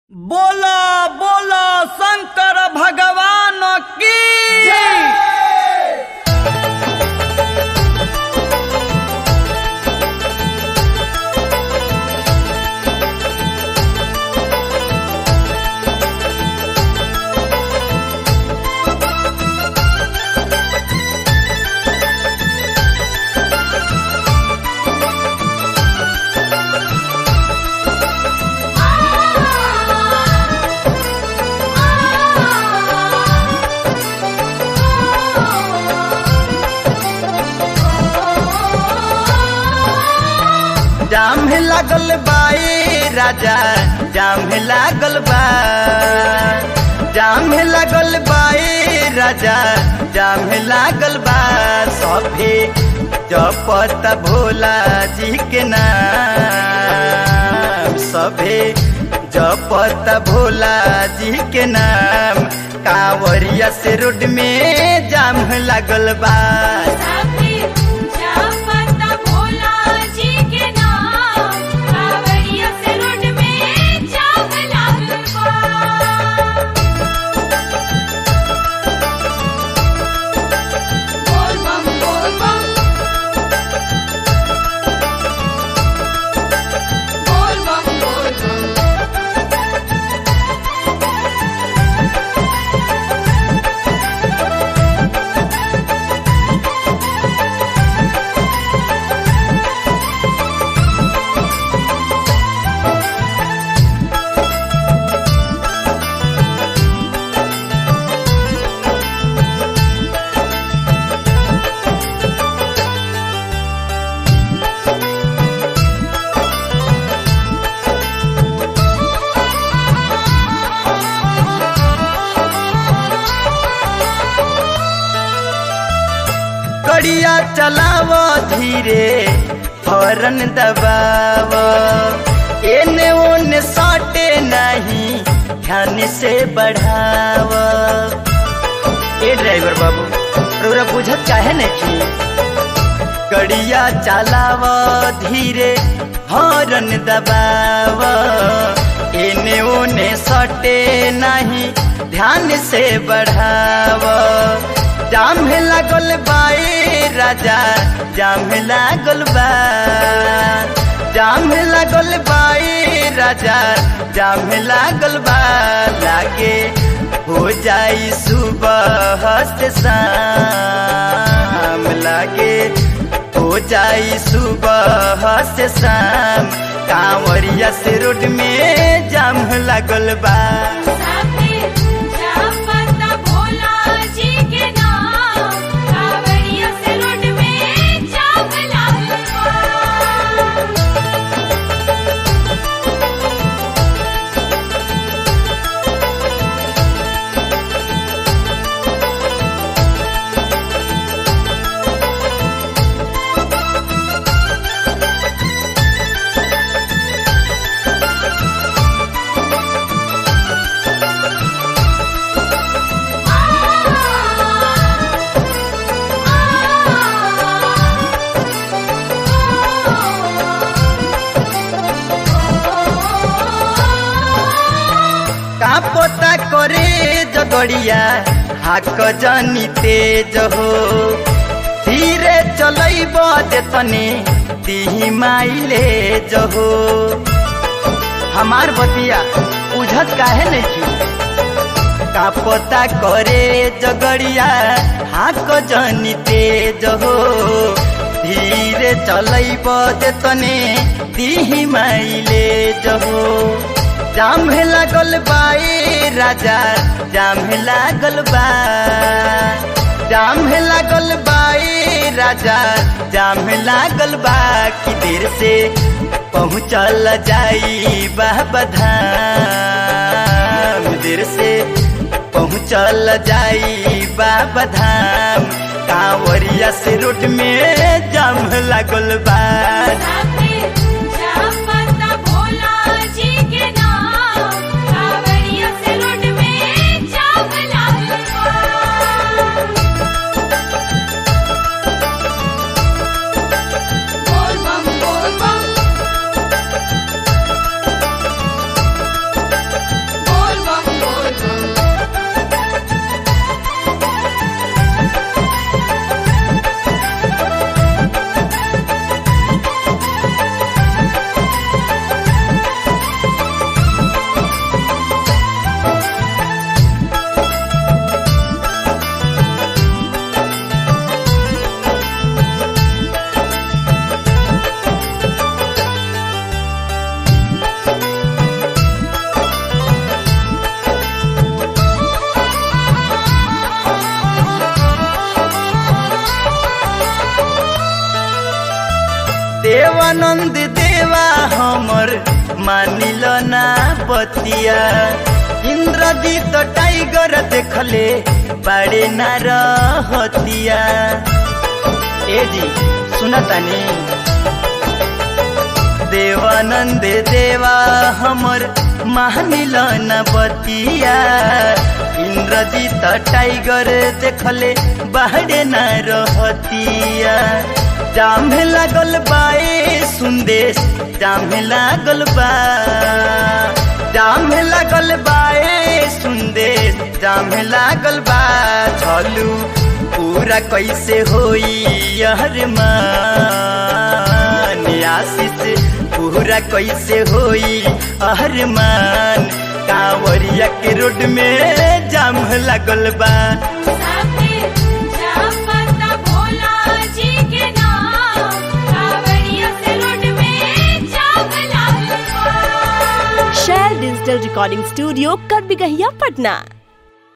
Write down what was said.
बोला बोला शंकर भगवान की जाम लागल बाई राजा जाम लागल बा जाम लागल बाई राजा जाम लागल बा सभे जपत भोला जी के नाम सभे जपत भोला जी के नाम कांवरिया से रोड में जाम लागल बा साथी जापत भोला जी के नाम कांवरिया से रोड में जाम लागल बा बोल बम बोल बम बोल बम बोल बम कड़िया चलाव धीरे हॉर्न दबाव एने ओने साटे नहीं ध्यान से बढ़ाव ए ड्राइवर बाबू रउरा बुझत काहे नहीं कड़िया चलाव धीरे हॉर्न दबाव एने ओने सटे नहीं ध्यान से बढ़ाव जाम लागल बाई राजा जाम लागल बा जाम लागल बाई राजा जाम लागल बा लागे हो जाई सुबह से शाम लागे हो जाई सुबह से शाम कांवरिया से रोड में जाम लागल बा साथी जापत भोला जी के नाम कांवरिया से रोड में जाम लागल बा का पोता करे जगड़िया हाक जानी तेज हो धीरे चलैब तने तिही माइले जहो हमार बतिया उझत काहे नहीं का पोता करे जगड़िया हाक जानी तेज हो धीरे चलैब तने तिही माइले जहो जाम लागल बाई राजा जाम लागल बा जाम लागल बाई राजा जाम लागल बा कि देर से पहुँचल जाई बाबा धाम देर से पहुँचल जाई बाबा धाम कांवरिया से रोड में जाम लागल बा साथी जापत भोला जी के नाम कांवरिया से रोड में जाम लागल बा बोल बम बोल बम देवानंद देवा हमर मानिल ना बतिया इंद्रजीत टाइगर देखले बड़े ना रहतिया ए जी सुनतानी देवानंद देवा हमर मानिल न बतिया इंद्रजीत टाइगर देखले बाहरे न रहतिया जामे लागल बाए सुंदेश जामे लागल बा जामे लागल बाए सुंदेश जामे लागल बा चलू पूरा कैसे होई यहर मान आशीष पूरा कैसे होई अहरमान कांवरिया के रोड में जाम लागल बा साथे जापता भोला जी के नाम कावड़िया से रोड में जाम लागल बा शेयर डिजिटल रिकॉर्डिंग स्टूडियो कर बिगहिया पटना